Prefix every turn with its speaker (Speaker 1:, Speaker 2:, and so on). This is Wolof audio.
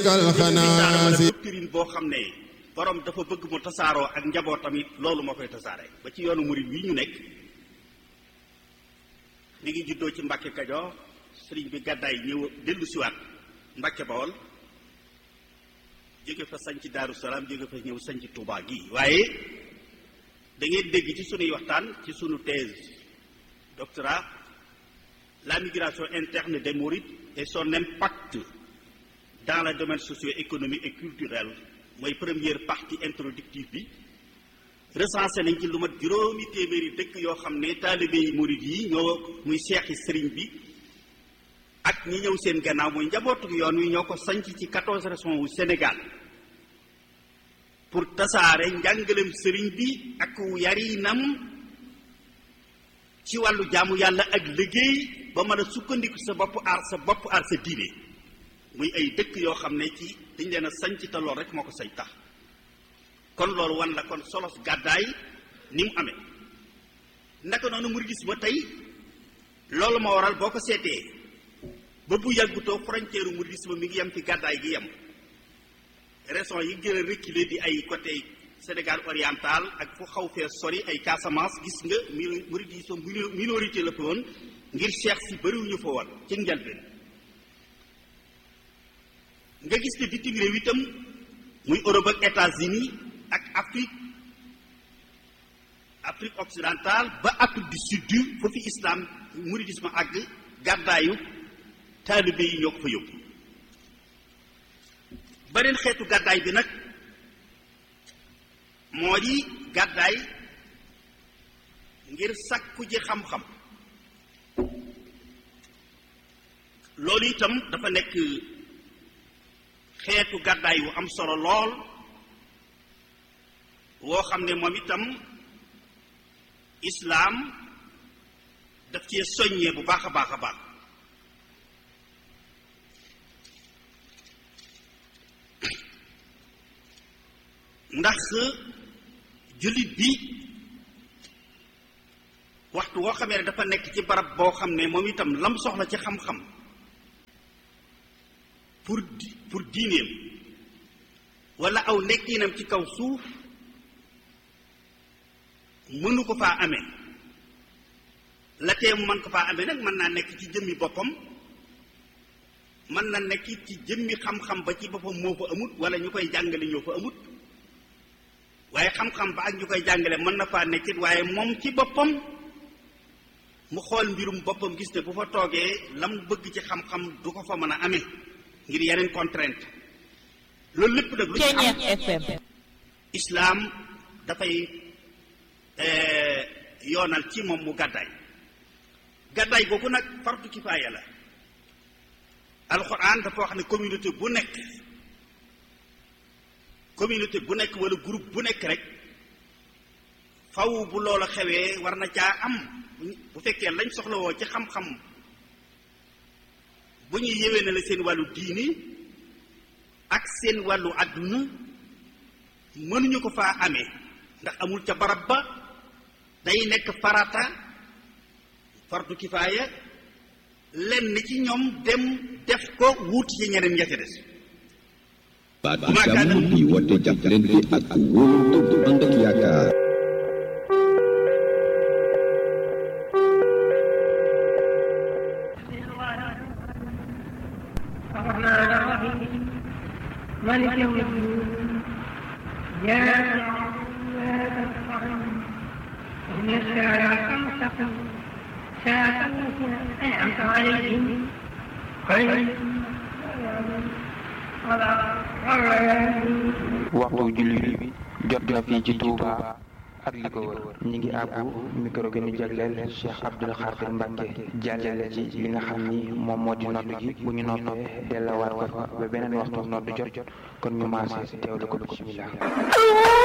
Speaker 1: doctrine boo xam ne borom dafa bëgg mu tasaaroo ak njaboot tamit loolu moo koy tasaare ba ci yoonu murid wi ñu nekk mi ngi juddoo ci Mbàkke Kajoor sëriñ bi gàddaay ñëw dellu siwaat Mbàkke Bawol jóge fa sanc Daaru Salaam jóge fa ñëw sanc Tuubaa gi waaye da ngeen dégg ci sunuy waxtaan ci sunu thèse doctorat la migration interne des mourides et son impact dans le domaine socio-économique et culturel mooy première partie introductive bi recensé nañ ci lu mat juróomi téeméeri dëkk yoo xam ne taalibe yi murid yi ñoo muy seexi sëriñ bi ak ñi ñëw seen gannaaw muy njabootu yoon wi ñoo ko sanc ci quatorze régions wu Sénégal pour tasaare njàngalem sëriñ bi ak yarinam ci wàllu jaamu yàlla ak liggéey ba mën a sukkandiku sa bopp aar sa bopp aar sa diine muy ay dëkk yoo xam ne ci dañ leen a sanc te lool rek moo ko sañ tax kon loolu wan la kon solos gàddaay ni mu amee naka noonu mouridisme tey loolu moo waral boo ko seetee ba bu yàggutoo frontière mouridisme mi ngi yem fi gàddaay gi yem raison yi gën a reculé di ay côté Sénégal oriental ak fu xaw fee sori ay Casamance gis nga mouridisme minorité la fa woon ngir cheikh si bëriwuñu fa woon ci njëlbeen nga gis ne bitim réew itam muy Europe ak États-Unis ak Afrique Afrique occidentale ba Afrique du Sud foofu islam mouridisme àgg gàddaayu taalibe yi ñoo ko fa yóbbu beneen xeetu gàddaay bi nag moo di gàddaay ngir sàkku ji xam-xam loolu itam dafa nekk xeetu gàddaay wu am solo lool woo xam ne moom itam islaam daf cee soññee bu baax a baax a baax ndax jullit bi waxtu woo xamee ne dafa nekk ci barab boo xam ne moom itam lam soxla ci xam-xam pour pour diineem wala aw nekkinam ci kaw suuf mënu ko faa amee la tee mu mën ko faa amee nag mën naa nekk ci jëmmi boppam mën na nekk ci jëmmi xam-xam ba ci boppam moo fa amut wala ñu koy jàngale ñoo fa amut waaye xam-xam ba ak ñu koy jàngale mën na faa nekkit waaye moom ci boppam mu xool mbirum boppam gis ne bu fa toogee lam bëgg ci xam-xam du ko fa mën a amee ngir yeneen contrainte loolu lépp nag lu ci am islaam dafay yoonal ci moom mu gàddaay gàddaay googu nag fardu kifaaya la alxuraan dafa wax ne communauté bu nekk communauté bu nekk wala groupe bu nekk rek faw bu loola xewee war na caa am bu fekkee lañ soxlawoo ci xam-xam bu ñuy yewee ne la seen wàllu diini ak seen wàllu àdduna mënuñu ko faa amee ndax amul ca barab ba day nekk farata fardu kifaaya lenn ci ñoom dem def ko wuuti ci ñeneen ña ca des
Speaker 2: baatu jàmm di woote jàppalante ak wóolu bu ànd ak yaakaar
Speaker 3: الرحمن الرحيم مالك يوم الدين إياك نعبد وإياك نستعين اهدنا الصراط المستقيم صراط الذين أنعمت عليهم غير
Speaker 4: waxtu julli bi jot na fii ci Touba ak li ko wër ñi ngi àbbu micro gi ñu jagleel Cheikh Abdoul Khadir Mbacke jàllale ci li nga xam ni moom moo di noddu gi bu ñu noppee dellawaat ko fa ba beneen waxtu noddu jot kon ñu maase teewlu ko bismillah